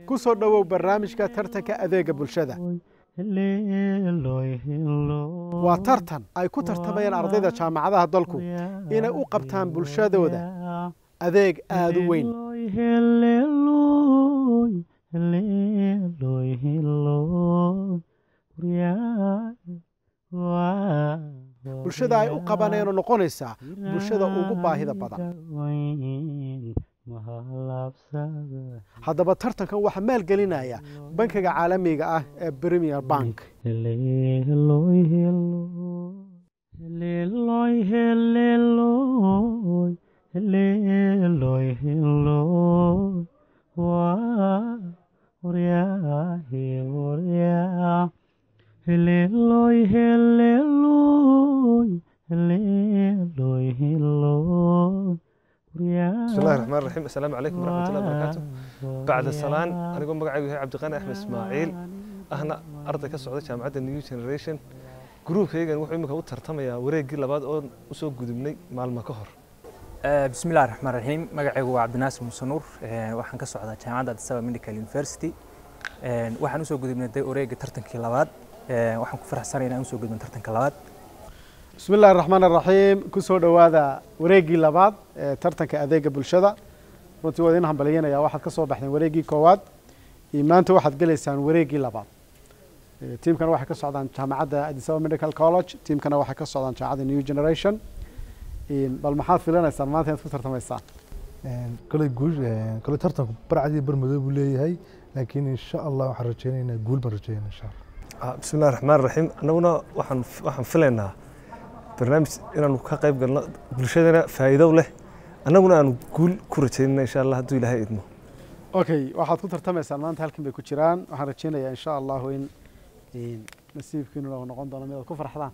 ku soo dhowow barnaamijka tartanka adeega bulshada waa tartan ay ku tartamayaan ardayda jaamacadaha dalku inay u qabtaan bulshadooda adeeg aada u weyn bulshada ay u qabanayno noqonaysaa bulshada ugu baahida badan haddaba tartankan waxaa maalgelinaya bankiga caalamiga ah ee premier bank بسم الله الرحمن الرحيم السلام عليكم ورحمة الله وبركاته بعد السلام أنا قوم بقعد وهي عبد الغني أحمد إسماعيل أهنا أرض كسعودة جامعة نيو جنريشن جروب هيجا وحي مكا وترتميا وريقي لباد أو وسوق قدمني مع المكهر بسم الله الرحمن الرحيم magacaygu waa cabdinaasir muuse nuur waxaan ka socdaa jaamacadda addis ababa medical university waxaan usoo gudubnay wareega tartankii labaad waxaan ku faraxsanay inaan usoo gudbin tartanka labaad bismi illahi raxmaan araxiim ku soo dhowaada wareeggii labaad ee tartanka adeega bulshada runtii waa idin hambalyanaya waxaad ka soo baxdeen wareeggii koowaad iyo maanta waxaad gelaysaan wareeggii labaad tiimkana waxay ka socdaan jaamacadda addis ababa medical college tiimkana waxay ka socdaan jaamacadda new generation bal maxaad filanaysaan maanta inaad ku tartamaysaan koley guul koley tartanku barcadii barmadow buu leeyahay laakiin insha allah waxaan rajeynaynaa guul baan rajeynaa insha allah بسم الله الرحمن الرحيم أنا waxaan waxaan filaynaa barnaamij inaanu ka qayb galno bulshadana faa'iido leh annaguna aanu guul ku rajaynana insha allah hadduu ilaahay idmo okay waxaad ku tartamaysaan maanta halkan bay ku jiraan waxaan rajeynayaa insha allahu in nasiibkiinu noqon doono mid aad ku farxdaan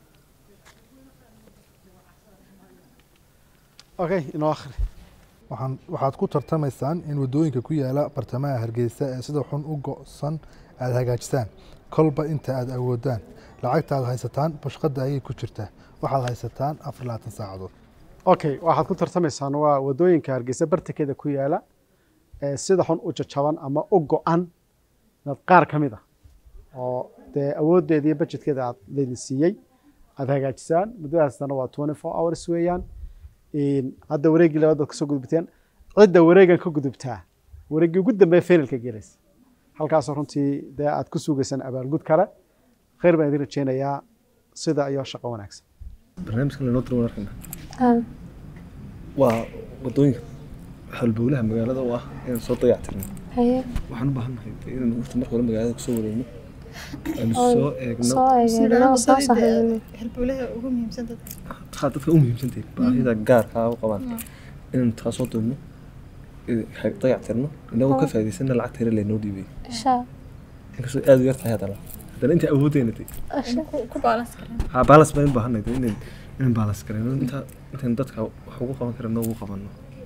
okay inoo akhri waxaan waxaad ku tartamaysaan in waddooyinka ku yaala bartamaha hargeysa ee sida xun u go'san aada hagaajisaan kolba inta aada awoodaan lacagta aad haysataan bashqadda ayay ku jirtaa waxaad haysataan afar labaatan saacadood okay waxaad ku tartamaysaan waa waddooyinka hargeysa bartankeeda ku yaala ee sida xun u jajaban ama u go-an inaad qaar ka mid ah oo dee awooddeeda iyo budgetkeeda aad laydin siiyey aada hagaajisaan muddadaasna waa twenty four hours weeyaan hadda wareeggii labaad baad kasoo gudubteen cidda wareegan ka gudubtaa wareeggii ugu dambeeya finalka gelaysa halkaasoo runtii dee aad ku sugaysaan abaalgud kale khayr baan idin rajeynayaa sida iyo shaqo wanaagsan barnaamijkan lanoo diro wanarkana waa waddooyinka halbowlaha magaalada u ah inaan soo dayactirno waxaan u baahannahay inaan horta marka hore magaalada kusoo wareegno aanu soo eegno halbowlaha ugu muhiimsan dadka haa dadka u muhiimsantahay baahida gaarkaa u qabaan inaan taa soo doonno dayactirno inagoo ka faa'iidaysana lacagta hore laynoo dhiibay inkastoo aada u yar tahay haddana haddana inta awoodeyna de ku baalans kara haa baalas baan u baahanay de inaan inaan baalas garayno inta intaan dadka wax ugu qaban karano ugu qabanno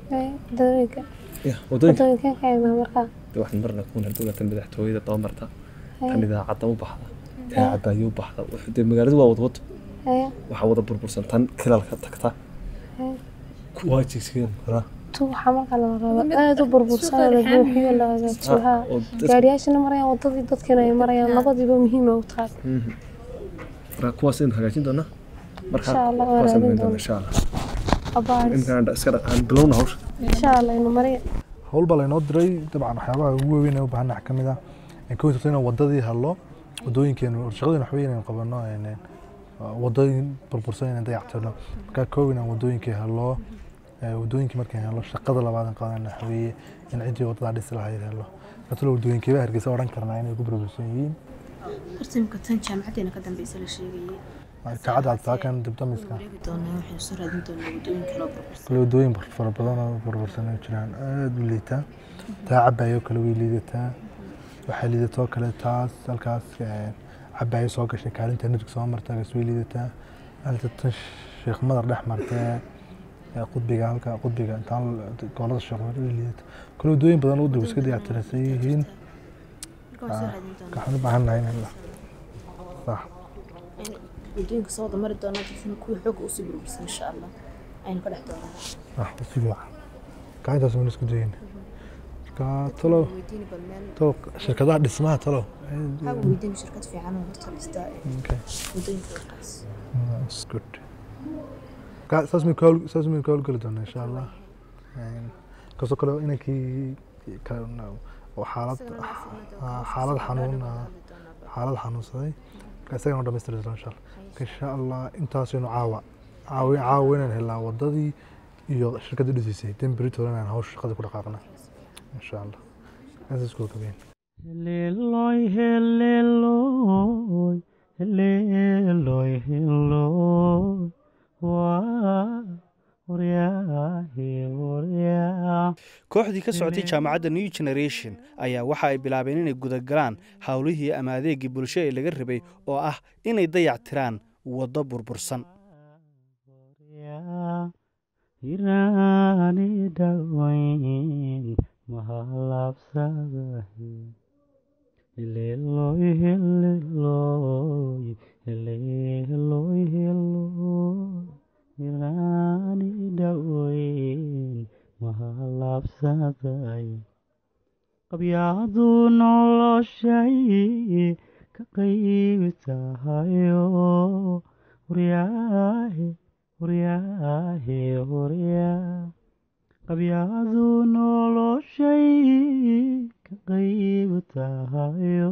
ya waddooyinka de waxaan marnaa kuwan hadduu laatan madaxtooyada dabamarta tan idaacadda u baxda taa cabaayo u baxda dee magaaladu waa wadwado waxaa wada burbursan tan kilalka tagta kuwaa jigsigan koraa waxaa markaa la rabaa aada u burbursan la buuxiyo la hagaajiyo haa gaariyaashana marayaan wadadii dadkiina ay marayaan labadiiba muhiima u tahay marka kuwaas aynu hagaajin doonaa marka Insha Allah, waan kuwaas aynu raadin hagaajin doonaa insha allah abaaris imkaan iska dhaqaan bilowna hawsha insha allah inu mariya howl baa laynoo diray dabcan waxyaabaha ugu waaweyn ee u baahannaha ka mid ah in ka wajirto inaan waddadii hadlo waddooyinkeenu shaqadeen waxba inaan qabanno waddooyin burbursan inaan dayactirno markaa koow inaan waddooyinkii hadlo waddooyinkii markaan helo shaqada labaad aan qaadana waxa weeye in ciddii waddadaa dhisi lahayd helo marka waddooyinkeeba hargeysa odhan karnaa inay ku burbursan yihiin tartamka tan jaamacadeena ka dambeysa la sheegayay jaacadda adtaakan dibdamiska wareegi doonaa waxaynu soo raadin doonaa waddooyin kaloo burbursan kale waddooyin fara badan oo burbursan oo jiraan aada u liitaa taa cabaayoo kale way liidataa waxay liidatoo kale taas halkaas cabaayo soo gashay kaalinta nirg soo marta gas way liidataa halka tan sheekh madar dhex martee qudbiga halka qudbiga intaan goolada sheekh madar way liidataa kale waddooyin badan oo dib iska dayactiraysan yihiin marka waan soo raadin doonaa waxaan u baahan nahay in la sax waddooyinka soo wada mari doonaa dadkana kuwii xooga usii burbursan insha allah aynu ka dhex doonaa sax si fiican gacantaas waan isku dayayna ka talo weydiini bal meel talo shirkadaha dhismaha talo waxaa weydiini shirkad fiican oo horta dhista Okay. wadooyinka waxaas That's good. Ka- saas may ka hawl- saas may ka howlgeli doonaa insha allah Een, kasoo kale inankii kale na- oo xaalad ah, xaalad xanuun ah, xaalad xanuunsaday marka isagana u dhamaystiri doona insha allah insha allah intaasaynu caawa caawi caawa inaan helnaa wadadii iyo shirkadda dhisiisay den beritoole inaan hawsha shaqadii ku dhaqaaqna insha allah intaas isku gabeen Heleloy, heleloy, heleloy, heleloy. Waa waryaahe, waryaa. kooxdii ka socotay jaamacadda new generation ayaa waxa ay bilaabeen inay gudagalaan howlihii ama adeegii bulsho ee laga rabay oo ah inay dayac tiraan waddo burbursan Waryaa. Hiraani dhawayn mahalabsadahe. Heleloy, heleloy, heleloy, heleloy. Hiraani dhawayn mahalabsadaye. qabyaadu noloshay ka qayb tahayo waryaahe waryaahe waryaa qabyaadu noloshay ka qayb tahayo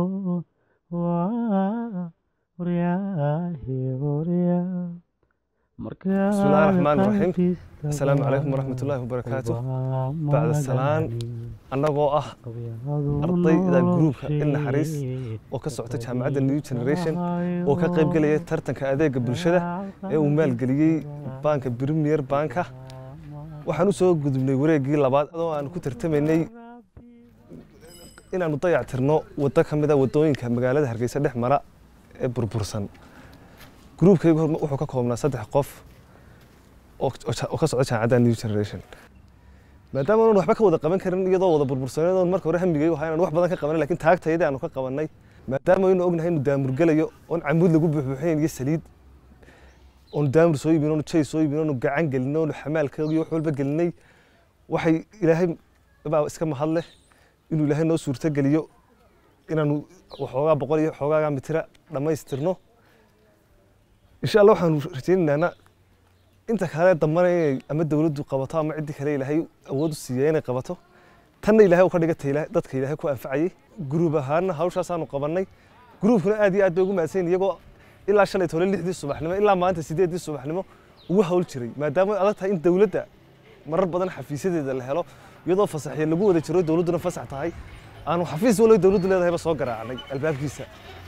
waa waryaahe waryaa بسم الله الرحمن الرحيم السلام عليكم ورحمة الله وبركاته بعد السلام annagoo ah ardayda gruubka il naxariis oo ka socota jaamacadda new generation oo ka qayb gelaya tartanka adeega bulshada ee uu maalgeliyey baanka premier banka waxaan u soo gudubnay wareeggii labaad oo aan ku tartamaynay inaanu dayac tirno waddo ka mid a waddooyinka magaalada hargeysa dhex mara ee burbursan gruubkaygu hor wuxuu ka koobnaa saddex qof oo oo ka socda jaamacadda new generation maadaama aanan waxba ka wada qaban karin iyadoo wada burbursaneed oon marka hore hamigay waxa inaan wax badan ka qabanay laakiin taagtayda aanu ka qabanay maadaama aynu ognahay inuu daamurgelayo oon camuud lagu buuxbuuxinayn iyo saliid oon daamur soo iibin oonu jay soo iibin oonu gacan gelin oonu xamaalka iyo wax walba gelinay waxay ilaahay baa iska mahad leh inuu ilaahay noo suurto geliyo inaanu waxoogaa boqol iyo xoogaagaa mitira dhammaystirno insha allah waxaanu rajaynaynaa inta kale dambana inay ama dowladdu qabato ama ciddii kale ilaahay awood u siiya inay qabato tanna ilaahay uu ka dhigata ilaahay- dadka ilaahay ku anfacayay gruub ahaanna hawshaasaanu qabannay gruubkuna aad iyo aad bay ugu mahadsan iyagoo ilaa shalay tole lixdii subaxnimo ilaa maanta sideeddii subaxnimo ugu hawl jiray maadaama ay adag tahay in dowladda marar badan xafiisyadeeda la helo iyadoo fasaxya lagu wada jiro dowladduna fasax tahay aanu xafiis walow dowladdu leedahayba soo garaacnay albaabkiisa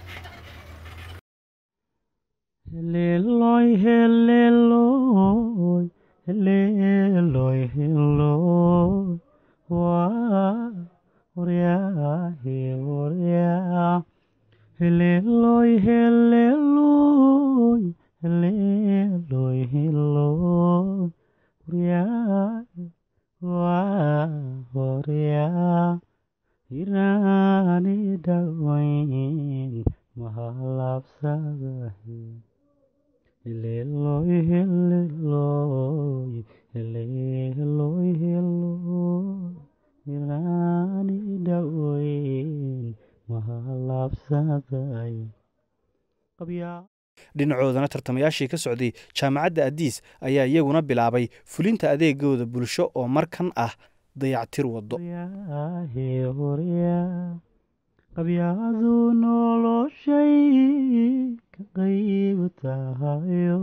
Heleloy, heleloy, heleloy, heleloy. Waa waryaahe, waryaa. Heleloy, heleloy, heleloy, heleloy. Waryaahe, waa waryaa. Hiraani dhawayn mahalabsadahe. Heleloy, heleloy, heleloy, heleloy. Hiraani dhawayn mahalabsadaye. Qabyaa dhinacoodana tartamayaashii ka socday jaamacadda adiis ayaa iyaguna bilaabay fulinta adeegooda bulsho oo markan ah dayactir waddo waryaahe waryaa qabyaadu noloshay ka qayb tahayo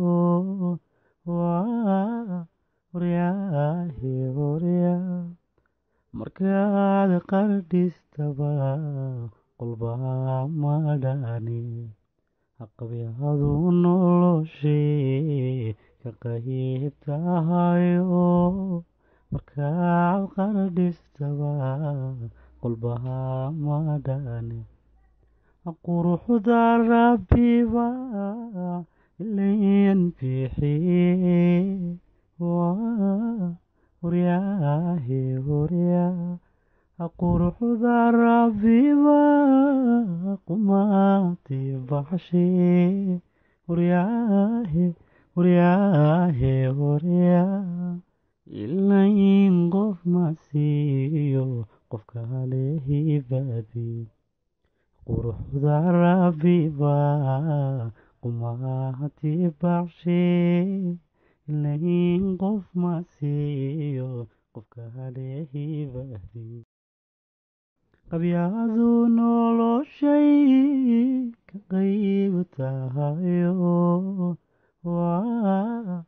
waa waryaahe waryaa markaad qardhistaba qolbaa madhani qabyaadu noloshay ka qayb tahayo markaad qardhistaba qolbaha madhani quruxda rabbiba ilayn bixiye waa waryaahe waryaa quruxda rabbiba qumaati baxshe waryaahe waryaahe waryaa ilayn qof ma siiyo qofka lehibaadi quruxda rabiba qumahati bacshe ilayn qof ma siiyo qofka lehibaadi qabyaadu noloshay ka qayb tahayo waa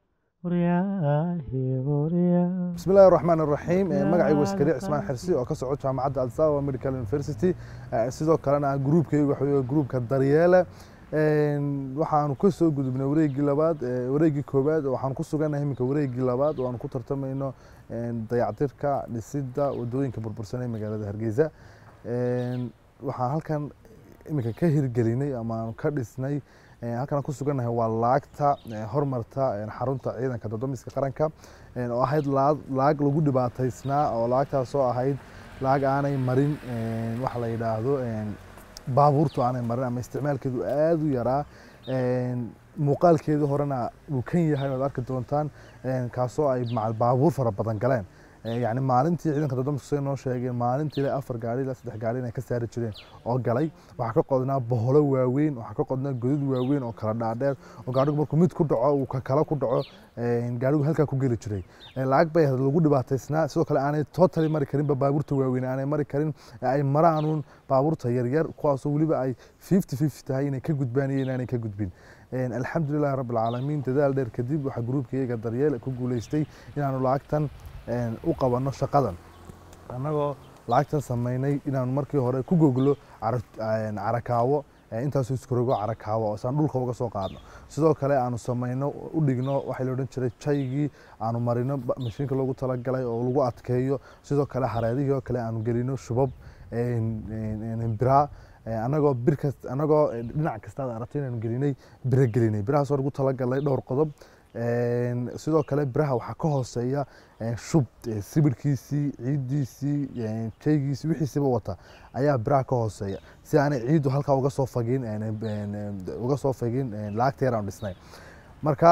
بسم الله الرحمن الرحيم magacaygu iskari cismaan xirsi oo ka soco jaamacadda alsawa medical university sidoo kalena groupkaygu waxa weeye groupka daryeele waxaanu ka soo gudubnay wareegii labaad wareegii koowaad waxaanu ku sugannahay iminka wareegii labaad oo aanu ku tartamayno dayactirka dhisidda wadooyinka burbursan ee magaalada hargeysa waxaan halkan iminka ka hirgelinay ama aanu ka dhisnay halkan ku sugannahay waa laagta hormarta xarunta ciidanka doddomiska qaranka oo ahayd laag lagu dhibaataysnaa oo laagtaas oo ahayd laag aanay marin waxa la yidhaahdo baabuurtu aanay marin ama isticmaalkeedu aada u yaraa muuqaalkeedu horena uu kan yahay oad arki doontaan kaasoo ay macal baabuur fara badan galeen yani maalintii ciidanka doddomiska say noo sheegeen maalintii ilaa afar gaari ilaa saddex gaari inay ka saari jireen oo galay waxaa ka qodnaa boholo waaweyn waxaa ka qodnaa godad waaweyn oo kala dhaadheer oo gaadhigu markuu mid ku dhaco uu ka kale ku dhaco gaadhigu halkaa ku geli jiray lacag bay lagu dhibaataysnaa sidoo kale aanay totally mari karinba baabuurta waaweyn aanay mari karin ay maraanuun baabuurta yaryar kuwaasoo weliba ay fifty fifty tahay inay ka gudbaan iyo inaanay ka gudbin alxamdulilahi rabbi alcaalamiin dadaal dheer kadib waxaa gruubka iyaga daryeel ku guuleystay inaanu lacagtan u qabanno shaqadan annagoo lacagtan samaynay inaanu markii hore ku goglo carakaawo intaasoo iskarogo carakaawo oo saan dhulka uga soo qaadno sidoo kale aanu samayno u dhigno waxaa la odhan jiray jaygii aanu marino mashiinka loogu talagalay oo lagu adkeeyo sidoo kale hareedihii oo kale aanu gelino shubab biraa anagoo bir kast anagoo dhinac kasta aad aragto inaanu gelinay biro gelinay birahaasoo lagu talagalay dhowr qodob sidoo kale biraha waxaa ka hooseeya shub sibirkiisii ciiddiisii jaygiisii wixiisiba wata ayaa biraha ka hooseeya si aanay ciiddu halkaa uga soo fagin uga soo fagin lacagta yar aanu dhisnay marka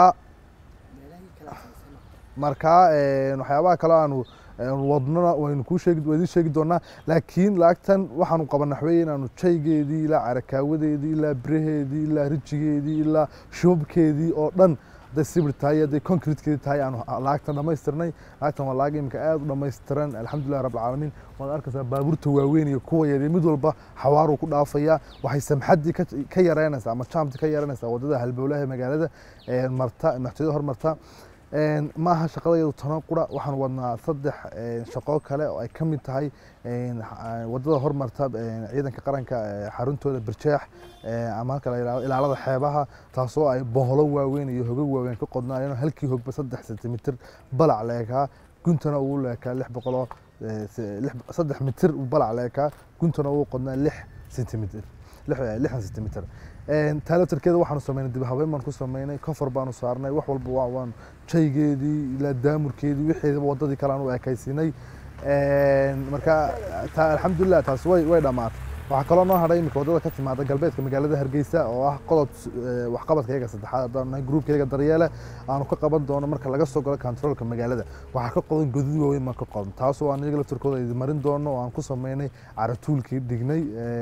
marka waxyaabaha kale aanu wadnona waynu kuu sheegi waa idin sheegi doonaa laakiin lacagtan waxaanu qabanaa waxweeye inaanu jaygeedii ilaa carakaawadeedii ilaa biraheedii ilaa rijigeedii ilaa shubabkeedii oo dhan hadday sibir tahay hadday concretekeedii tahay aanu lacagtan dhammaystirnay lacagtan waa lacag imika aad u dhammaystiran alxamdulillahi rabbi alcaalamiin waad arkaysaa baabuurta waaweyn iyo kuwa yaryar mid walba xawaaruu ku dhaafaya waxay samxaddii ka yareynaysaa ama jaamti ka yareynaysaa waddada halbowlaha magaalada marta madaxtooyada hormarta maaha shaqadayadu tano qura waxaan wadnaa saddex shaqo kale oo ay ka mid tahay wadada hormarta ciidanka qaranka xaruntooda birjeex ama halka la yidhahdo ilaalada xeebaha taasoo ay boholo waaweyn iyo hogag waaweyn ka qodnaayeen halkii hogba saddex sentimitir balac leekaa guntana uu leekaa lix boqoloo saddex mitir balac leekaa guntana uu qodnaa lix sentimitir lixdan sentimitir taalatarkeeda waxaanu sameynay dib habeen baan ku sameynay kofar baanu saarnay wax walba waan jaygeedii ilaa daamurkeedii wixeedaba wadadii kale aan u ekaysinay marka alxamdulilah taas way way dhammaatay waxaa kaloo noo hadhay imika wadada ka timaada galbeedka magaalada hargeysa oo ah qodob waxqabadka iyaga saddexaad haddaan nahay gruupka iyaga daryeele aanu ka qaban doono marka laga soo galo controolka magaalada waxaa ka qodan godad waaweyn baan ka qodan taasoo aan iyaga laftirkooda idin marin doono oo aan ku sameynay caratuulkii dhignay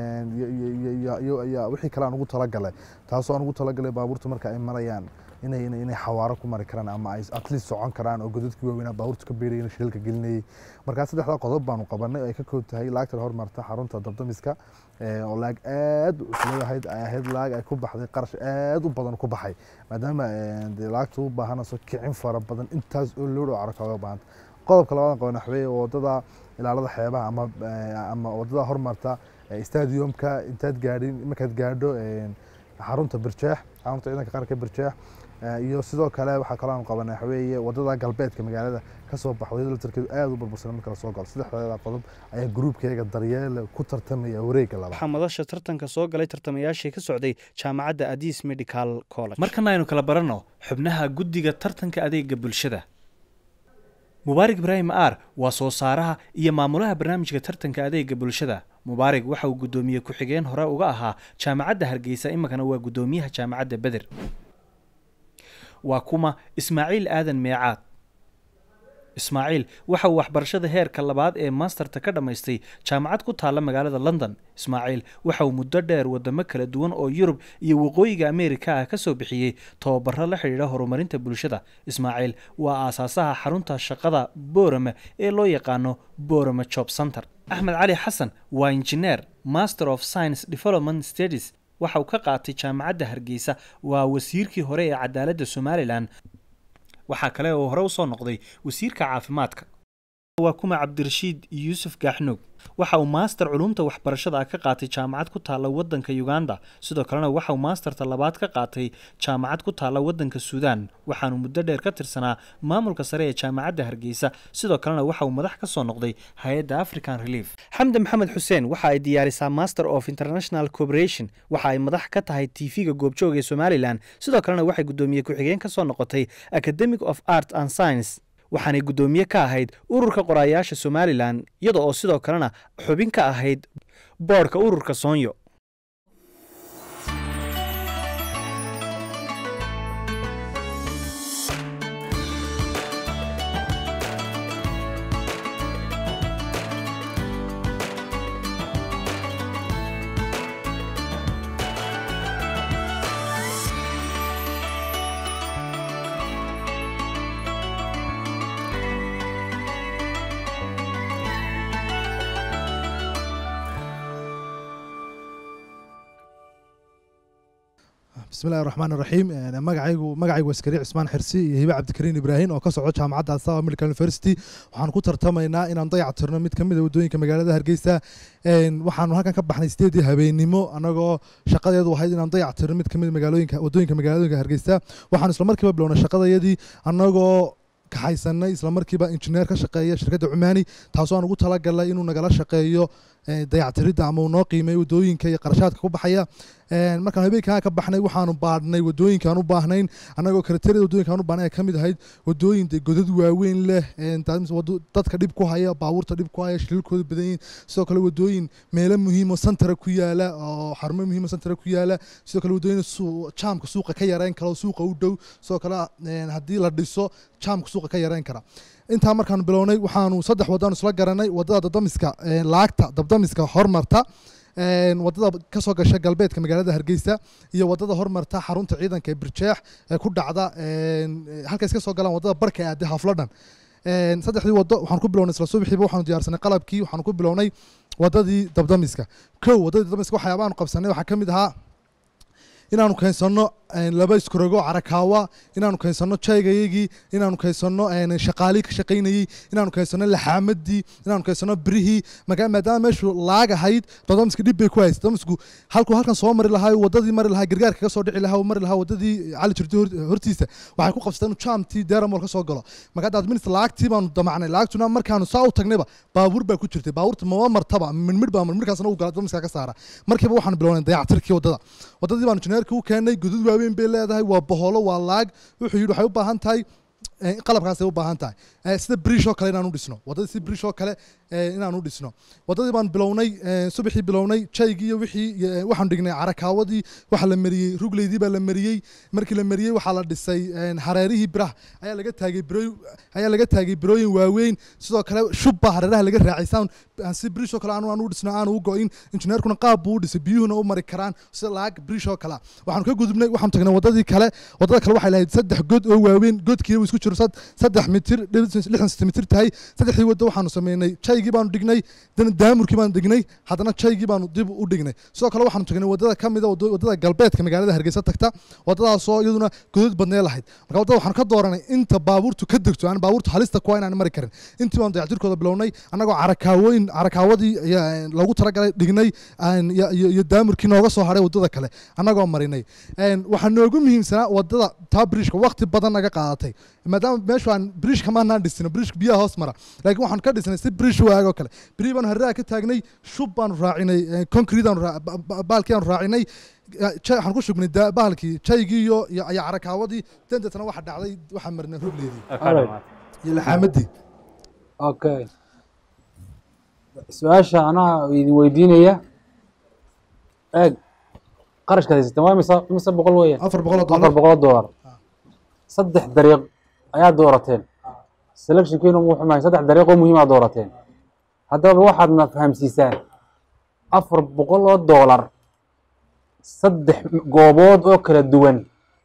iyo wixii kale aan ugu talagalay taasoo aan ugu talagalay baabuurta marka ay marayaan inay inay xawaaro ku mari karaan ama ay at least socon karaan oo godadkii waaweynaa baabuurta ka beerayay shilka gelinayay markaa saddexdaa qodob baanu qabanay oo ay ka koob tahay laagta hormarta xarunta dabdamiska oo laag aad isleedahayd ay ahayd laag ay ku baxday qarash aad u badan ku baxay maadaama laagta u baahanayso kicin fara badan intaas oo lood oo caraka oga baahanta qodobka labaad qaban waxweeye wadada ilaalada xeebaha ama ama wadada hormarta stadiumka intaad gaadhin markaad gaadho xarunta birjeex xarunta ciidanka qaranka birjeex iyo sidoo kale waxaa kaloo aan qabanay waxaweeye wadada galbeedka magaalada kasoo baxo wadada laftarkeedu aad u burbursan marka lasoo galo saddexdeeda qodob ayaa gruubkayga daryeele ku tartamaya wareegga labaad waxaa madasha tartanka soo galay tartamayaashii ka socday jaamacadda adis medical college markana aynu kala baranno xubnaha guddiga tartanka adeega bulshada mubaarig ibraahim aar waa soo saaraha iyo maamulaha barnaamijka tartanka adeega bulshada mubaarig waxa uu guddoomiye ku-xigeen hore uga ahaa jaamacadda hargeysa iminkana waa guddoomiyaha jaamacadda beder waa kuma ismaaciil aadan meecaad ismaaciil waxa uu waxbarashada heerka labaad ee maasterta ka dhammaystay jaamacad ku taalla magaalada london ismaaciil waxa uu muddo dheer wadamo kala duwan oo yurub iyo waqooyiga ameerika ah ka soo bixiyey tababaro la xidhiidha horumarinta bulshada ismaaciil waa aasaasaha xarunta shaqada boorame ee loo yaqaano boorame job center axmed cali xasan waa injineer master of science development studies waxa uu ka qaatay jaamacadda hargeysa waa wasiirkii hore ee cadaaladda somalilan waxaa kale oo hore usoo noqday wasiirka caafimaadka waa kuma cabdirashiid yuusuf gaaxnoog waxa uu maaster culumta waxbarashada ah ka qaatay jaamacad ku taalla waddanka uganda sidoo kalena waxa uu maasterta labaad ka qaatay jaamacad ku taalla waddanka suudaan waxaanu muddo dheer ka tirsanaa maamulka sare ee jaamacadda hargeysa sidoo kalena waxa uu madax ka soo noqday hay-adda african relief xamdi maxamed xuseen waxa ay diyaarisaa master of international cooperation waxa ay madax ka tahay tv-ga goobjooga ee somalilan sidoo kalena waxay guddoomiye ku-xigeen ka soo noqotay academic of art and science waxaanay guddoomiye ka ahayd ururka qoraayaasha somalilan iyada oo sidoo kalena xubin ka ahayd boodhka ururka soonyo بسم الله الرحمن الرحيم magacaygu magacaygu waa askari cismaan xirsi iyo hibe cabdikariin ibraahim oo ka soco jaamacadda asawa medical university waxaan ku tartamaynaa inaan dayac tirno mid ka mid a waddooyinka magaalada hargeysa waxaanu halkan ka baxnay sideedii habeenimo annagoo shaqadeedu ahayd inaan dayac tirno mid ka mid magaalooyinka waddooyinka magaalooyinka hargeysa waxaan isla markiiba bilownay shaqadayadii annagoo kaxaysanay isla markiiba injineer ka shaqeeya shirkadda cumaani taasoo aan ugu talagalnay inuu nagala shaqeeyo dayactiridda ama uu noo qiimeeyo waddooyinka iyo qarashaadka ku baxaya markaan habeenkaa ka baxnay waxaanu baadhnay waddooyinkaan u baahnayn annagoo kriteeriyada waddooyinkaan u baahnay ay ka mid ahayd waddooyin dee godad waaweyn leh dadka dhib ku haya baabuurta dhib ku haya shiliilkooda badan yihin sidoo kale waddooyin meelo muhiimo santara ku yaala oo xarumo muhiimo santara ku yaala sidoo kale waddooyin jaamka suuqa ka yareyn kara oo suuqa u dhow sidoo kale haddii la dhiso jaamka suuqa ka yareyn kara intaa markaanu bilownay waxaanu saddex waddaanu isla garanay waddada dabdamiska laagta dabdamiska hormarta waddada ka soo gasha galbeedka magaalada hargeysa iyo waddada hormarta xarunta ciidanka ee birjeex ee ku dhacda halka iska soo galaan waddada barka aade hafladhan saddexdii waddo waxaan ku bilownay isla subaxiiba waxaanu diyaarsanay qalabkii waxaanu ku bilownay waddadii dabdamiska kow waddadii dabdamiska waxyaabaanu qabsanay waxaa ka mid ahaa inaanu keensanno laba iskorogo carakaawa inaanu keensanno jaygayagii inaanu keensanno shaqaalii ka shaqaynayey inaanu keensanno laxaamadii inaanu keensanno birihii maadaama meeshu laag ahayd dadamiska dhib bay ku haysa dadamisku halkuu halkan soo mari lahaa waddadii mari lahaa gargaarka ka soo dhici lahaa mari lahaa waddadii cali jirti hortiisa waxay ku qabsateen jaamtii deramol ka soo galo marka adminis laagtii baanu damacnay laagtuna markaanu saa u tagnayba baabuur baa ku jirtay baabuurta mama martaba midmidh baa midkaasna u gala dadamiska ka saara markiiba waxaanu bilownay dayactirkii waddada waddadii baanu injineerka u keenay gudud waaweyn bay leedahay waa boholo waa laag wuxuu yidhi waxay u baahan tahay qalabkaasay u baahan tahay sida brish oo kale inaan u dhisno waddadii sida brish oo kale inaan u dhisno waddadii baan bilownay subaxii bilownay jaygii iyo wixii waxaan dhignay carakaawadii waxa la mariyey rugleydii baa la mariyey markii la mariyey waxaa la dhisay hareerihii biraha ayaa laga taagay biro ayaa laga taagay birooyin waaweyn sidoo kale shub baa hareeraha laga raacay saan si brish oo kale aanu aan u dhisno aanu u go-in injineerkuna qaab buu u dhisay biyuhuna u mari karaan sida laag brish oo kale waxaanu ka gudubnay waxaanu tagnay waddadii kale waddada kale waxay lahayd saddex god oo waaweyn godkii isku jiro saddex mitir lixdan sentimitir tahay saddexdii waddo waxaanu sameynay jaygii baanu dhignay daamurkii baanu dhignay haddana jaygii baanu dib u dhignay sidoo kale waxaanu tagnay waddada ka mida waddada galbeedka magaalada hargeysa tagta waddadaasoo iyaduna godad badnee lahayd marka waddada waxaanu ka dooranay inta baabuurtu ka degto aan baabuurtu halista kuwa inaan mari karin intii baanu dayactirkooda bilownay annagoo carakaawooyin carakaawadii loogu talagalay dhignay iyo daamurkii nooga soo hadhay waddada kale annagoo marinay waxaa noogu muhiimsanaa waddada taa brishka waqti badan naga qaadatay maadaama meeshu aan brish kamaanaan dhisino brishka biyaha hoos mara laakiin waxaan ka dhisnay si brish waag oo kale biri baanu hariraha ka taagnay shub baanu raacinay concrete aanu baalkii aanu raacinay waxaan ku shubnay bahalkii jaygii iyo iyo carakaawadii dandeetana waxa dhacday waxaan marinay rugleedii iyo laxaamadii okay su-aasha anaa idin weydiinaya eeg qarashkaad haysateen waa mise mise boqol weeyaan afar boqol oo afar boqol oo doolar saddex dariiq ayaa doorateen selectionkiinu muu xumahay saddex dariiqoo muhiimaa doorateen haddaba waxaadna fahamsiisaan afar boqol oo doolar saddex goobood oo kala duwan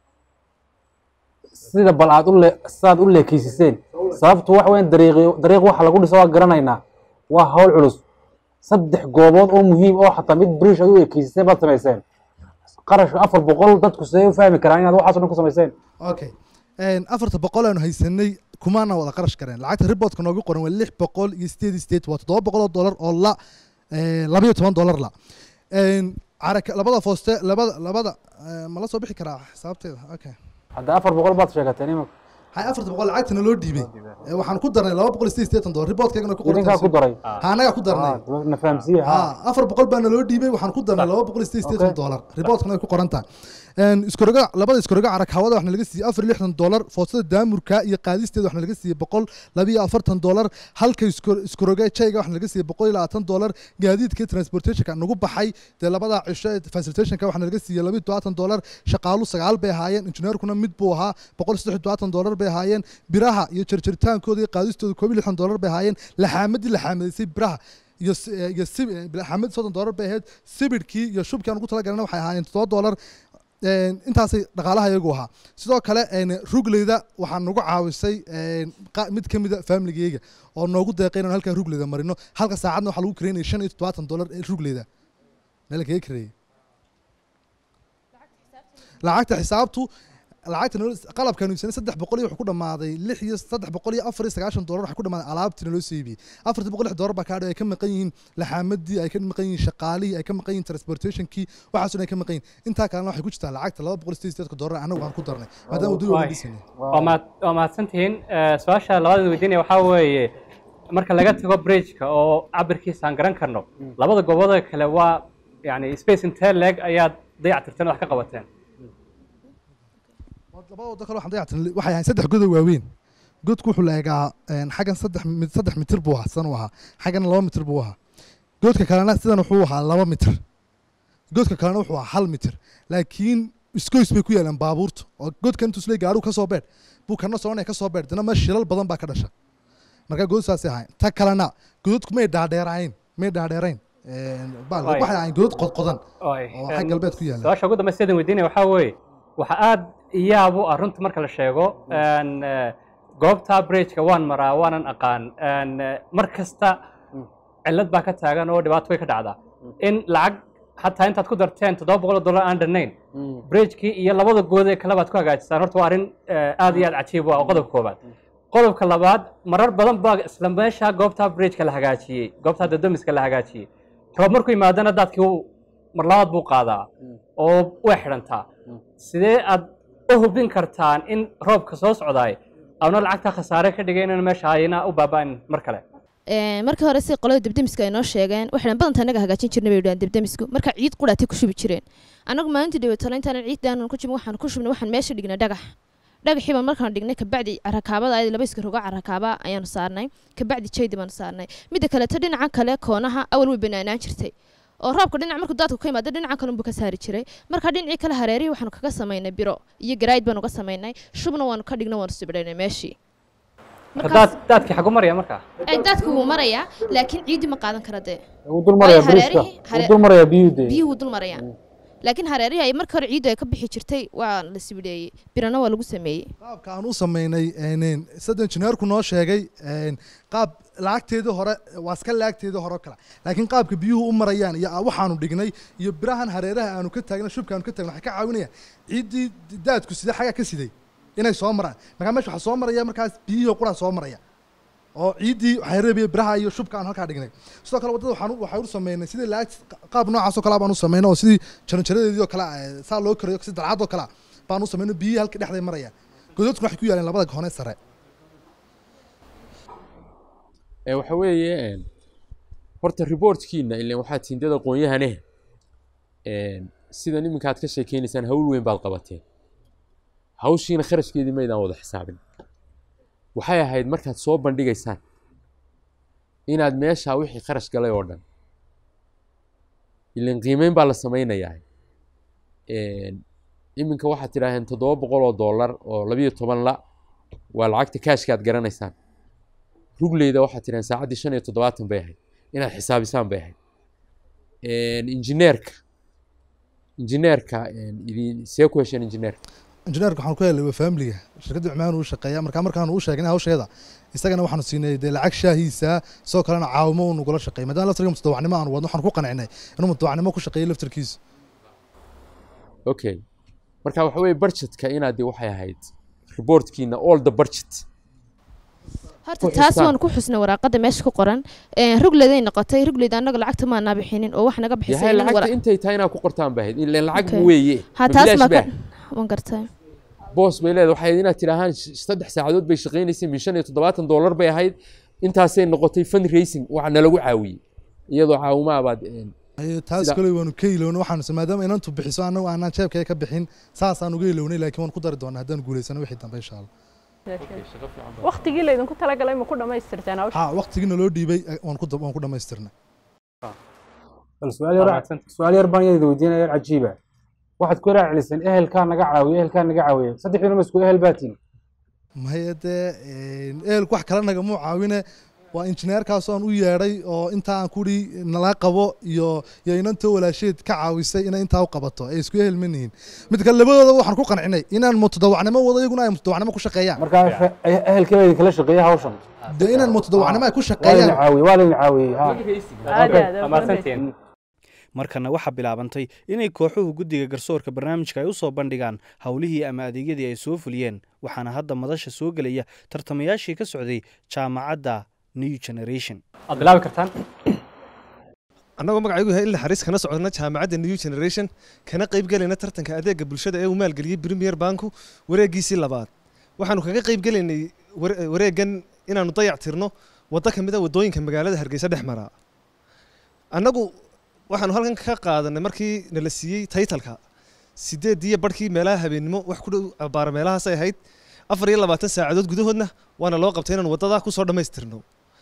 sida bal aad u le sidaad u leekeysiseen sababtu waxa weyan dariiqi dariiq waxa lagu dhiso waa garanaynaa waa hawl culus saddex goobood oo muhiim oo xataa mid brish aad u ekeysiseen baad samayseen qarashka afar boqol dadku sidee u fahmi karaan inaad waxaas o dhan ku samayseen okay afarta boqol aanu haysanay kumaana wada qarash kareen lacagta riboodka noogu qoran waa lix boqol iyo sideed iyo sideed waa toddoba boqol oo dollar oo la labayo toban dollar la caraka labada fooste labada labada ma la soo bixi karaa xisaabteeda okay hadda afar boqol baad sheegateen imika hay afarta boqol lacagtana loo dhiibay waxaan ku darnay laba boqol iyo sideed sideetan dollar riboodkaygana ku qoran idinkaa ku daray ha anagaa ku darnay na fahamsiiye ha afar boqol baana loo dhiibay waxaan ku darnay laba boqol iyo sideed sideetan dollar riboodkana ay ku qoran tahay iskoroga labada iskoroga carag hawada waxna laga siiyey afar iyo lixdan dollar foostada daamurka iyo qaadisteeda waxna laga siiyey boqol laba iyo afartan dollar halka iskoroga jayga waxna laga siiyey boqol iyo labaatan dollar gaadiidka transportationka nagu baxay dee labada cisho facilitationka waxna laga siiyey laba iyo todobaatan dollar shaqaalu sagaal bay ahaayeen injineerkuna mid buu ahaa boqol iyo saddex iyo todobaatan dollar bay ahaayeen biraha iyo jarjaritaankooda iyo qaadistooda koob iyo lixdan dollar bay ahaayeen laxaamadii laxaamadaysay biraha iyo iyo laxaamadii soddon dollar bay ahayd sibidhkii iyo shubkii aan ugu talagalana waxay ahaayeen toddoba dollar intaasay dhaqaalaha iyagu ahaa sidoo kale rugleyda waxaa nagu caawisay mid ka mida familigeyga oo noogu deeqay inaan halkaa rugleyda marino halka saacadna waxaa lagu kareynaya shan iyo toddobaatan dollar ee rugleyda meel kaga kareeyey lacagta xisaabtu lacagta qalabkaanu iibsanay saddex boqol iyo wuxuu ku dhamaaday lix iyo saddex boqol iyo afar iyo sagaashan dollar waxaa ku dhamaaday alaabtiina loo soo iibiyey afartii boqol lix dollar baa kaadhay ay ka maqan yihiin laxaamadii ay ka maqan yihiin shaqaalihii ay ka maqan yihiin transportationkii waxaasoo ay ka maqan yihiin intaa kalena waxay ku jirtaa lacagta laba boqol iyo sideed sideedka dollar anagu aan ku darnay maadaama wadada wada dhisanay waa mahadsantihiin su-aasha labaada weydiinaya waxaa weeye marka laga tago bridgeka oo cabirkiisa aan garan karno labada goobooda kale waa yani space intee leg ayaad dayactirteen wax ka qabateen labada wado kale waxaan dayactirnay waxay ahayn saddex godow waaweyn godku wuxuu la eegaa xaggan saddex saddex mitir buu ahaa sidan u ahaa xaggana laba mitir buu ahaa goodka kalena sidan wuxuu ahaa laba mitir goodka kalena wuxuu ahaa hal mitir laakiin isgoys bay ku yaalaan baabuurta oo godka intuu isleey gaadhuu ka soo beedh buu kana soconaya ka soo beedh dana ma shilal badan baa ka dhasha marka good saasay ahayn ta kalena godadku may dhaadheerayn may dhaadheerayn waxay ahayn godad qodqodan oo xag galbeed ku yaala su-aasha ugu dambaysa sidan weydiinaya waxaa weeye waxa aad iyaabu ah runta marka la sheego goobta bridgeka waan maraa waanan aqaan mar kasta cillad baa ka taagan oo dhibaato way ka dhacdaa in lacag xataa intaad ku darteen toddoba boqol oo dollar aan dhannayn bridgekii iyo labada good ee kale baad ku hagaajisaan horta waa arrin aad iyo aad cajiib u ah oo qodobka koobaad qodobka labaad marar badan baa isla meesha goobta bridgeka la hagaajiyey goobta dadomiska la hagaajiyey roob markuu yimaadana daadkii mar labaad buu qaadaa oo way xidhantaa sidee aad u hubin kartaan in roobka soo socdaay auna lacagta khasaare ka dhigay inaan meesha hayna u baaba'in mar kale markii hore si qolada debdemiska ay noo sheegeen waxaan badanta anaga hagaajin jirnay bay yidhahdeen debdemisku marka ciid qudhaatay ku shubi jireen anagu maalintii dhawatalo intaanan ciiddaanan ku jibin waxaan ku shubnay waxaan meesha dhignay dhagax dhagaxiiba markaan dhignay kabacdi carakaabada ayada laba iska roga carakaaba ayaanu saarnay kabacdi jaydi baanu saarnay midda kaleeto dhinaca kale koonaha awal way banaanaan jirtay oo roobka dhinac markuu daadku ka yimaado dhinaca kale unbuu ka saari jiray marka dhinacii kale hareerihii waxaanu kaga samaynay biro iyo garaayid baanu ka samaynay shubna waanu ka dhignay waanu sibidhaynay meeshii daadkii xagu maraya markaa daadku wuu marayaa laakiin ciidii ma qaadan kara dee wuu dul marayaa briska wuu dul marayaa biyuhu dee biyuhu wuu dul marayaa laakiin hareerihii ay markii hore ciiddu ay ka bixi jirtay waa la sibidheeyey birana waa lagu sameeyey qaabka aan u samaynay sida injineerku noo sheegay qaab lacagteedii hore waa iska lacagteedii hore oo kale laakiin qaabka biyuhu u marayaan iyo waxaanu dhignay iyo birahan hareeraha aanu ka taagna shubka aanu ka taagna waxay ka caawinayaan ciiddii daadku sidee xagaa ka siday inay soo maraan markaa meesha waxaa soo maraya markaas biyihii quraa soo maraya oo ciiddii waxay reebaya biraha iyo shubka aan halkaa dhignay sidoo kale waddada waxaan waxay u sameynay sidii lacag qaab noocaas oo kale baan u sameynay oo sidii jaranjaradeedii oo kale saa loo karayo si dalcad oo kale baan u sameynay biyihii halka dhexday marayaan godadkuna waxay ku yaaleen labada hone sare waxa weeye horta reportkiina ilan waxaa tiindada aqoon-yahane sidan iminka aad ka sheekeynaysaan hawl weyn baad qabateen hawshiina kharashkeedii maydaan wada xisaabin waxay ahayd markaad soo bandhigaysaan inaad meeshaa wixii kharash galay oo dhan ilan qiimeyn baa la sameynayaa iminka waxaad tidhaaheen toddoba boqol oo dollar oo labiyo toban la waa lacagta kaashka aad garanaysaan rugleyda waxaad tiraan saacaddii shan iyo toddobaatan bay ahayd inaad xisaabisaan bay ahayd injineerka injineerka idin see ku hesheen injineerka injineerka waxaan ku helay waa faamiliga shirkadda cumaan uu shaqeeya markaa markaan u sheegnay hawsheeda isagana waxaanu siinay dee lacag shaahiisa sidoo kalena caawimo uu nagula shaqeeyay maadaama laftarka mutadawacnimo aan wadno waxaan ku qancinay inuu mutadawacnimo ku shaqeeyo laftarkiisa okay marka waxa weeye budgetka inaad dee waxay ahayd reportkiina all the budget horta taas waan ku xusnay waraaqada meesha ku qoran rugleeday noqotay rugleed annaga lacagta maanaa bixinin oo wax naga yahay bixisay lacagta intay tahay inaad ku qortaan bay ahayd ileen lacag weeye ha ma taas bilaash ma baa waan gartay boos bay leedahay waxay ahayd inaad tidhaahaan sh- saddex saacadood bay shaqaynaysay min shan iyo toddobaatan doolar bay ahayd intaasay noqotay fund racing waxa nalagu caawiyey iyadoo caawimaa baad een, Ayo, taas Sida- kale waanu ka ilowna waxaan maadaama inantu bixiso annagu aanaan jeebkaya ka bixin saasaan uga ilownay laakiin waan ku dari doonaa haddaan guulaysano wixii dambe insha allah waqtigii laydinku talagalay ma ku dhammaystirteen hawsha ha waqtigiina loo dhiibay eh, waan ku dab- waan ku dhammaystirnay bal su'aal yar su'aal yar baan iyada weydiinaya yar cajiiba waxaad ku raaciliseen ehelkaa naga caawiya ehelkaa naga caawiya saddexdiina ma isku ehel baatiin maya dee ehelku wax kale nagamuu caawine waa injineerkaasoo aan u yeedhay oo intaa aan kudhi nala qabo iyo iyo inantoo walaasheed ka caawisay inay intaa u qabato ay isku ehel ma nihin mid kale labadooda waxaan ku qancinay inaan mutadawacnimo wado iyaguna ay mutadawacnimo ku shaqeeyaan marka ehelkii baa idinkala shaqeeya hawshan dee inaan mutadawacnimo ay ku waa laydin shaqeeyaan caawiye waa laydin caawiyey ha Aad iyo aad, waa mahadsantihiin markana waxaa bilaabantay inay kooxuhu guddiga garsoorka barnaamijka ay u soo bandhigaan howlihii ama adeegyadii ay soo fuliyeen waxaana hadda madasha soo gelaya tartamayaashii ka socday jaamacadda new generation aad bilaabi kartaan annagoo magacaygu yahay in la xariis kana socdona jaamacadda new generation kana qayb gelayna tartanka adeega bulshada ee uu maalgeliyey premier banku wareegiisii labaad waxaanu kaga qayb gelaynay ware- wareegan inaanu dayac tirno waddo ka mid a waddooyinka magaalada hargeysa dhex mara annagu waxaanu halkan ka qaadanay markii nala siiyey taytalka sideediyo barhkii meelaha habeennimo wax ku dhow abaara meelahaasay ahayd afar iyo labaatan saacadood gudahoodna waana loo qabtay inaanu waddadaa kusoo dhammaystirno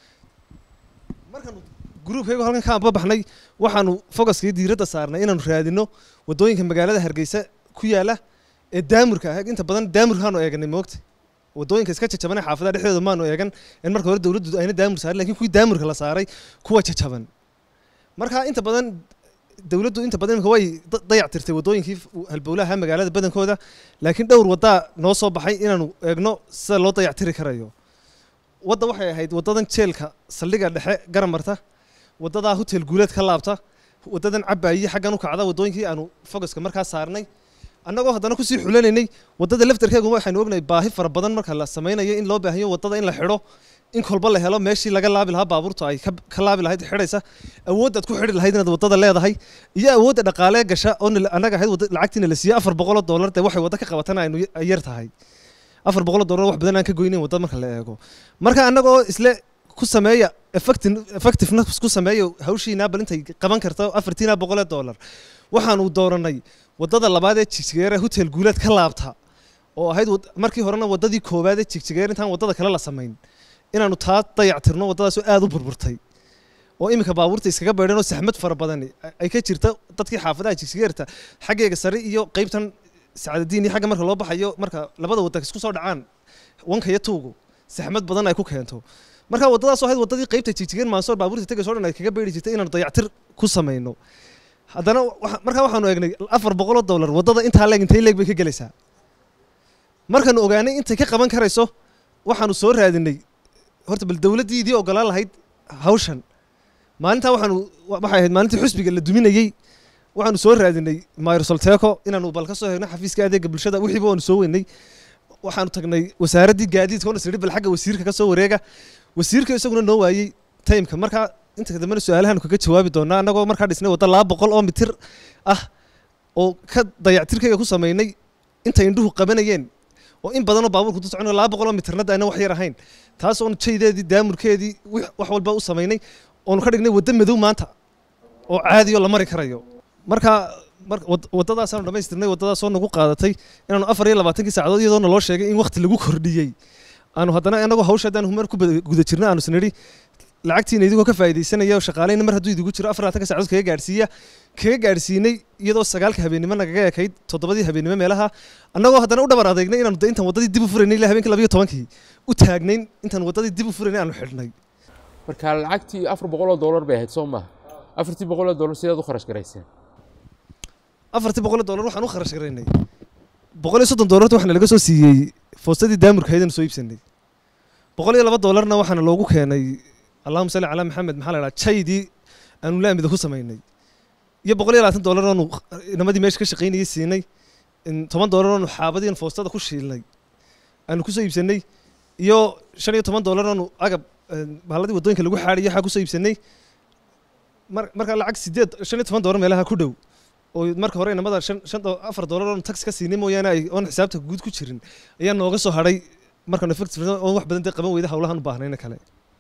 gruubkaygu halkan ka anba baxnay waxaanu fogaskii diiradda saarnay inaanu raadino waddooyinka magaalada hargeysa ku yaala ee daamurka ah inta badan daamurkaanu eeganay moogta waddooyinka iska jajaban ee xaafadaha dhexdooda maanu eegan in marka hore dowladdu ayna daamur saarin lakin kuwii daamurka la saaray kuwa jajaban marka inta badan dowladdu inta badan imika way da- dayac tirtay waddooyinkii f- halbowlaha magaalada badankooda laakiin dhowr waddaa noo soo baxay inaanu eegno sida loo dayac tiri karayo wadda waxay ahayd waddadan jeelka saldhiga dhexe garan marta waddadaa hotel guuleed ka laabta waddadan cabaayi xaggan u kacda waddooyinkii aanu fogaska markaa saarnay annagoo haddana kusii xulanaynay waddada laftarkeegu waxaynu ognahay baahi fara badan marka la samaynayo in loo baahanyo waddada in la xidho in kolba la helo meeshii laga laabi lahaa baabuurta ay ka ka laabi lahayd xidhaysa awooddaad ku xidhi lahayd inaad waddada leedahay iyo awoodda dhaqaalee gasha oo nala- annaga ahayd wadda- lacagtiina la siiyey afar boqoloo doolar dee waxay waddo ka qabatana aynu y- ay yar tahay afar boqoloo doolar wax badan aan ka goynayn wadda marka la eego marka annagoo isle ku sameeya effecti- effectiveness ku sameeya hawshiina bal intay qaban karto afartiina boqolee doolar waxaanu dooranay waddada labaad ee jigjigeere hotel guuleed ka laabta oo ahayd wad- markii horena waddadii koowaad ee jigjigeere intaan waddada kale la samayn inaanu taa dayac tirno waddadaasoo aad u burburtay oo iminka baabuurta iskaga beedhan oo saxmad fara badani ay ka jirta dadkii xaafadaha jigjigeerta xaggeega sare iyo qaybtan sacadadiin iyo xagga marka loo baxayo marka labada wadda isku soo dhacaan wanka iyo tuugu saxmad badan ay ku keento marka waddadaas oo ahayd waddadii qaybta jigjigeer maansoor baabuurta tegayso dhan ay kaga beeri jirtay inaanu dayactir ku samayno haddana waxa- markaa waxaanu eegnay afar boqoloo dollar waddada intaa leeg intay leeg bay ka gelaysaa markaanu ogaanay intay ka qaban karayso waxaanu soo raadinay horta bal dowladdii idii ogolaan lahayd hawshan maalintaa waxaanu wa- waxay ahayd maalintii xusbiga la duminayey waxaanu soo raadinay mayrsolteco inaanu bal ka soo hegno xafiiska adeega bulshada wixiiba waanu soo weynay waxaanu tagnay wasaaraddii gaadiidka ona sidhi bal xagga wasiirka ka soo wareega wasiirka isaguna noo waayey taymka markaa inta dambena su-aalahaanu kaga jawaabi doonaa annagoo markaa dhisnay waddo laba boqol oo mitir ah oo ka dayactirkayga ku samaynay intay indhuhu qabanayeen oo in badanoo baabuurku ku soconayo laba boqol oo mitirnada ayna wax yar ahayn taas oon jaydeedii daamurkeedii wix- wax walba u samaynay oonu ka dhignay waddo madow maanta oo caadi oo la mari karayo marka mar- wad- waddadaasaanu dhammaystirnay waddadaasoo nagu qaadatay inaanu afar iyo labaatankii saacadood iyadoo naloo sheegay in wakhti lagu kordhiyey aanu haddana annagoo hawsha haddaan humar ku bada- guda jirna aanu isnidhi lacagtiina idigoo ka faa'iidaysanaya oo shaqaaleyna mar hadduu idigu jiro afar labaatanka saacadood kaga gaadhsiiya kaga gaadhsiinay iyadoo sagaalka habeennimo nagaga ekayd toddobadii habeennimo meelaha annagoo haddana u dhabar adeegnay inaanu de intaan waddadii dib u furaynay ilaa habeenkii labayo tobankii u taagnayn intaan waddadii dib u furaynay aanu xidhnay marka lacagtii afar boqoloo doolar bay ahayd soo maaha afartii boqoloo doolar sidaad u kharash garayseen afartii boqoloo doolar waxaan u kharash garaynay boqol iyo soddon doolarta waxaana laga soo siiyey foostadii daamurka haydanu soo iibsanay boqol iyo laba doolarna waxaana loogu keenay allahuma salli calaa maxamed maxaa la dhaha jaydii aanu laamida ku samaynay iyo boqol iyo labaatan doolar oonu inamadii meesha ka shaqaynayay siinay toban doolar oonu xaabadiin foostada ku shiilnay aanu kusoo iibsanay iyo shan iyo toban doolar oonu agab bahaaladii waddooyinka lagu xaadhiyo waxaa kusoo iibsanay mar markaa lacag sideed shan iyo toban doolar meelaha ku dhow oo marka hore inamada shan shan afar doolar oonu tax ka siinay mooyaane ay oon xisaabta guud ku jirin ayaa nooga soo hadhay markaanu effective oon wax badan dee qaban weyda hawlahan u baahnayna kale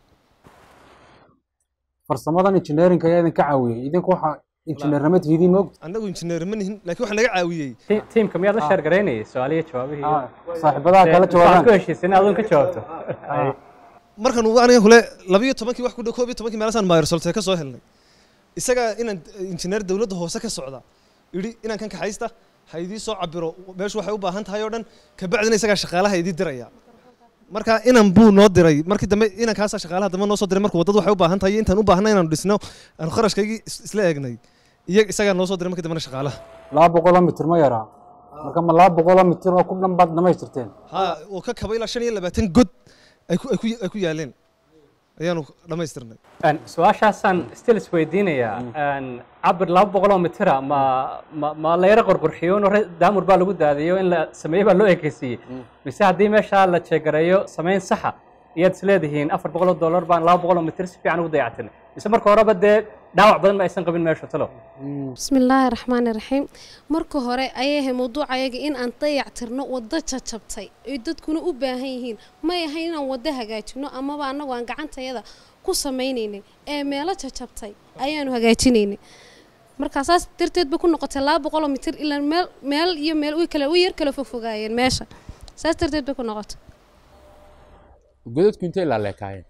farsamadan engineerinka ayaa idinka caawiyey idinku waxa injineernimo tihidiin ma ogta annagu injineer ma nihin laakiin waxaa naga caawiyey tiimka miyaad la sheer garaynayay su-aaliyo jawaabihii saaxiibadaha kala jawaabaan ku heshiisay in aduun ka jawaabto markan aniga kule labiyo tobankii wax ku dhow koob iyo tobankii meelasaan mayrsolte ka soo helnay isaga inaan injineer dowladda hoose ka socda yidhi inaan kan kaxaysta ha idii soo cabiro meeshu waxay u baahan tahay oo dhan kabacdina isagaa shaqaalaha idii diraya marka inan buu noo diray markii dambe inankaasaa shaqaalaha dambe noo soo diray marka waddadu waxay u baahan tahay intaan u baahna inaanu dhisno aanu kharashkaygii isla eegnay iyo isagaa noo soo diray markii dambena shaqaalaha laba boqoloo mitir ma yaraa marka ma laba boqoloo mitir oo ku dhan baad dhamaystirteen ha oo ka kaba ilaa shan iyo labaatan god ay ku ay ku ay ku yaaleen ayaanu dhammaystirnay su-aashaasaan still isweydiinayaa cabir laba boqoloo mitira ma ma ma layra qorqurxiyo in daamur baa lagu daadiyo in la sameeye baa loo ekeysiiyey mise haddii meeshaa la jeegareeyo samayn saxa iyaad isleedihiin afar boqoloo dollar baan laba boqoloo mitir si fiican ugu dayactirnay mise marka horeba dee dhaawac badan ma aysan qabin meesha talo bismillaahi raxmaani raxiim marka hore ayay ahay mawduuca ayaga in aan dayactirno waddo jajabtay ay dadkuna u baahan yihiin may ahayn inaan waddo hagaajino amaba annagu aan gacantayada ku samaynaynay ee meelo jajabtay ayaanu hagaajinaynay markaa saas darteed bay ku noqotay laba boqoloo mitir ilaa meel meel iyo meel way kale way yar kala fogfogaayeen meesha saas darteed bay ku noqotay godadku intay laaleekaayeen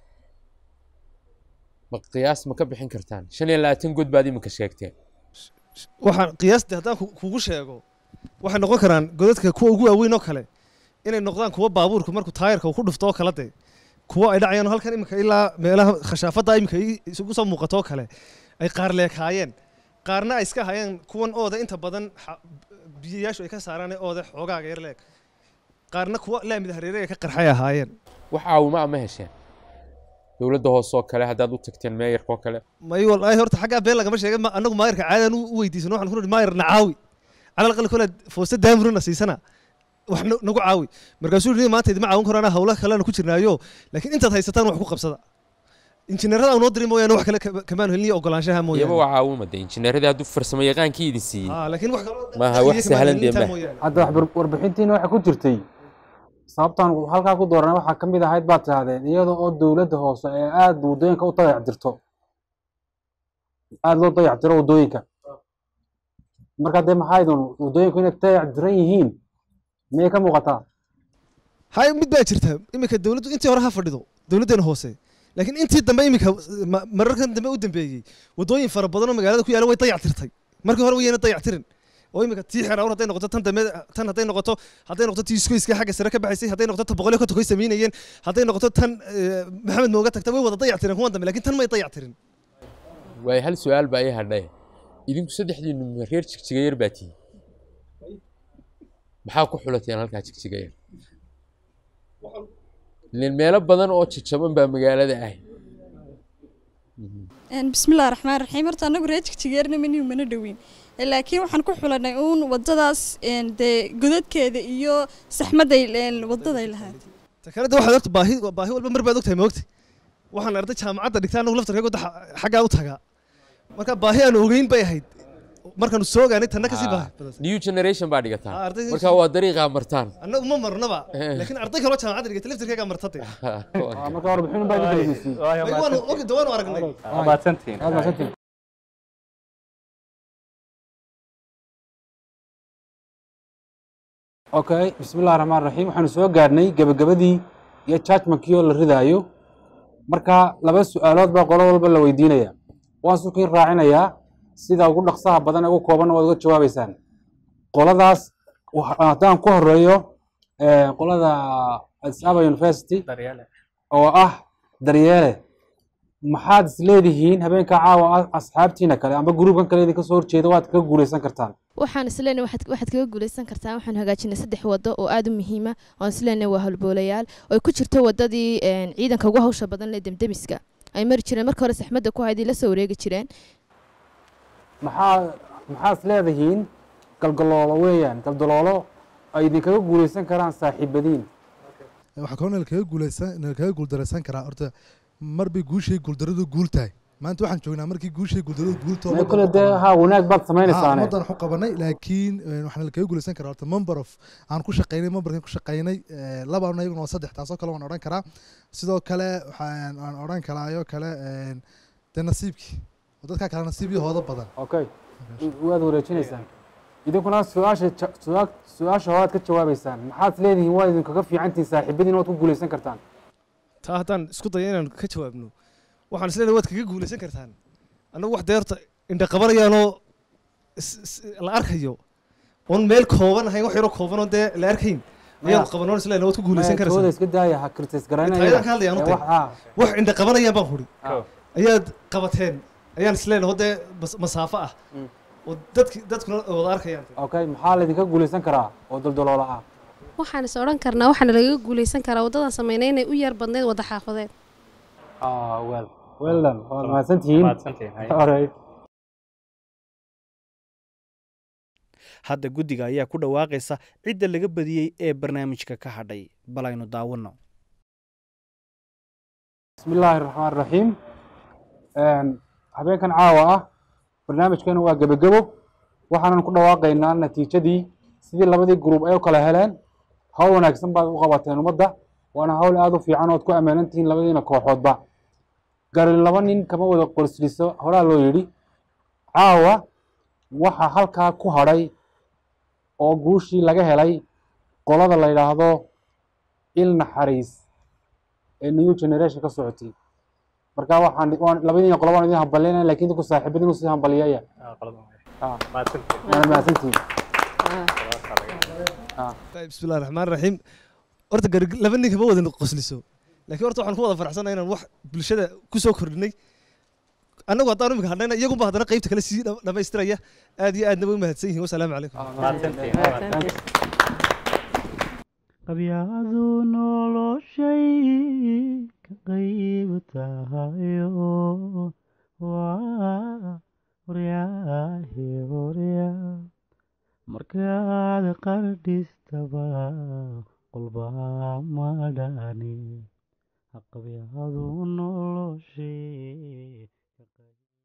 ma qiyaas ma ka bixin kartaan shan iyo labaatan god baad iminka sheegteen waxaan qiyaastii haddaan kugu sheego waxay noqon karaan godadka kuwa ugu waaweyn oo kale inay noqdaan kuwa baabuurku markuu taayarka uu ku dhufto oo kale dee kuwa ay dhacayaan halkan iminka ilaa meelaha khashaafadda iminka isugu soo muuqato oo kale ay qaar leekaayeen qaarna ay iska hayeen kuwan ooda inta badan biyayaashu ay ka saaraan ooda xoogaaga yar leeg qaarna kuwa laamida hareeraga ka qarxay ahaayeen wax caawima ama hesheen dowladda hoose oo kale haddaad u tagteen meeyarka oo kale may wallaahi horta xaggaa been lagama sheegay annagu maayarka caadaan u weydiisano waxaan ku nidhi maayar na caawi cala aqal kole foosta daamurina siisana wax nagu caawi markaasuu yidhi maanta idima caawin karo anaa hawlaha kalena ku jirnaayo laakiin intaad haysataan wax ku qabsada injineerada aan noo dirin mooyaane wax kale kamaan helin iyo ogolaanshaha mooyaane iyaba waa caawima de injineeradii hadduu farsamo yaqaankii idin siiyey laakiin wax kaloo maaha wax sahlan dee ma hadda warbixintiina waxaa ku jirtay sababtaan halkaa ku dooranay waxaa ka mid ahayd baad tidhahdeen iyada oo dowladda hoose ee aada waddooyinka u dayactirto aada loo dayactiro waddooyinka marka dee maxaa idun waddooyinku inay dayactiran yihiin miyay ka muuqataa hay mid baa jirta iminka dowladdu intii hore ha fadhido dowladdeena hoose laakiin intii dambe iminka mararkan dambe u dambeeyey waddooyin fara badan oo magaalada ku yaala way dayactirtay markii hore wayna dayactirin oo iminka tii xerawr hadday noqoto tan dambe tan hadday noqoto hadday noqoto tii iskoyska xagga sare ka baxaysay hadday noqoto ta boqolyo ka tokoy samaynayeen hadday noqoto tan maxamed mooga tagta way wada dayactireen kuwan dambe laakiin tan may dayactirin waay hal su-aal baa ii hadhay idinku saddexdiinu reer jigjigayar baa tihi maxaa ku xulateen halkaa jigjigayar ileen meelo badan oo jajaban baa magaalada ah bismillahi raxmaan raxiim horta anagu reer jigjigeerna manihu mana dhoweyn laakiin waxaan ku xulanay uun wadadaas dee godadkeeda iyo saxmadday wadaday lahayd takalada waxaad horta baahi baahi walba mar baad ogtahay maogta waxaan arday jaamacadda dhigtaa anagu laftarkayga wadda xaggaa u tagaa marka baahi aan ogeyn bay ahayd markaanu soo ogaanay tanna kasii baahi new generation baa dhigataa marka waa dariiqaa martaan annagu ma marnaba laakiin arday kaloo jaamacadda dhigata laftarkaygaa martatay marka warbixin baa idin kala waanu ogi waanu aragnay mahadsantihiin aad mahadsantihiin okay bismillahi raxmaan raxiim waxaanu soo gaarnay gebagabadii iyo judgmentkii oo la ridaayo marka laba su-aalood baa qolo walba la weydiinaya waan sukiin raacinayaa sida ugu dhaqsaha badan ee ugu koobanna waad uga jawaabeysaan qoladaas waxa- haddaan ku horeeyo eh, qolada addis ababa university oo ah daryeele maxaad is leedihiin habeenka caawa ah asxaabtiina kale amba gruubkan kale idinka soo horjeeda waad kaga guuleysan kartaan waxaan isleenahay waxaad waxaad kaga guuleysan kartaa waxaan hagaajinay saddex wado oo aad u muhiima oon isleenahay waa halboolayaal oo ay ku jirto wadadii een, ciidanka ugu hawsha badan ee demdemiska ay mari jireen marka hore saxmadda ku haydii la soo wareegi jireen maxaa maxaad is leedihiin galdaloolo weeyaan galdaloolo ay idinkaga guuleysan karaan saaxiibadiin waxaa kaloo nala kaga guuleysan nala kaga guuldareysan karaa horta mar bay guushay guuldaradu guul tahay maanta waxaan joognaa markii guushay guuldaradu guul tahay Mee kule dee ha wanaag baad sameynaysaane ummaddan waxu qabanay laakiin eh, waxaa nala kaga guuleysan karaa horta member of aan ku shaqaynay memberkan ku shaqaynay eh, laba anna iyaguna waa saddex taasoo kale waan odhan karaa sidoo kale waxaan aan odhan karaayoo kale eh, dee nasiibkii oo dadkaa kale nasiib iyo hoodo badan okay waad wareejinaysaan idinkuna su-aasha ja- su-aa- su-aasha horaad ka jawaabeysaan maxaad is leedihiin waad idinkaga fiicantihiin saaxiibadiin waad ku guuleysan kartaan taa haddaan isku dayo inaan ka jawaabno waxaan isleedahay waad kaga guuleysan kartaan annagu wax dee horta indha qabanayaanoo is- is- la arkayo oon meel kooban ahayn wax yaroo kooban oo dee la arkayn ayaan qabanoon isleedahay waad ku guuleysan tooda karaysaa iska daaya ha kritis taayadaan ka hadlayaan u tahay wax indha qabanayaan baan huri ayaad qabateen ayaan isleedahay oo dee mas- masaafo ah oo dadki dadkuna wada arkayaan okay maxaa laydinka guuleysan karaa oo daldaloola ah waxaan is odhan karnaa waxaana lagaga guuleysan karaa waddadan sameynay inay u yar badneyd wadda xaafadeed ah well well done waad mahadsantihiin Mahadsantihiin, hay. Alright. hadda guddiga ayaa ku dhawaaqaysa cidda laga badiyey ee barnaamijka ka hadhay bal aynu daawanno bismi illaahi raxmaan raxiim habeenkan caawa ah barnaamijkeena waa gebagebo waxaanan ku dhawaaqaynaa natiijadii sidii labadii gruub ay u kala heleen hawl wanaagsan baad u qabateen ummadda waana hawl aada u fiican ood ku ammaanan tihiin labadiina kooxoodba garin laba nin kama wada qorsliso horaa loo yidhi caawa waxaa halkaa ku hadhay oo guushii laga helay qolada la yidhaahdo il naxariis ee new generation ka socotay marka waxaan waan labadiina qolo waan idin hambalyaynaya laakiin idinku saaxiibadiin usii hambaliyaya waana mahadsantihiin bismillahi raxmaan raxiim horta gar laba nin kama wada qosliso laakiin horta waxaan ku wada faraxsanahay inaan wax bulshada ku soo kordhinay annagu haddaan imika hadhayna iyagunba haddana qaybta kale sii dham- dhammaystiraya aad iyo aadna way mahadsan yihiin wasalaamu calaykum qabyadu noloshay ka qayb tahayo waa horyaahe horyaa markaad qardhistaba qolbaa madhani qabyadu noloshay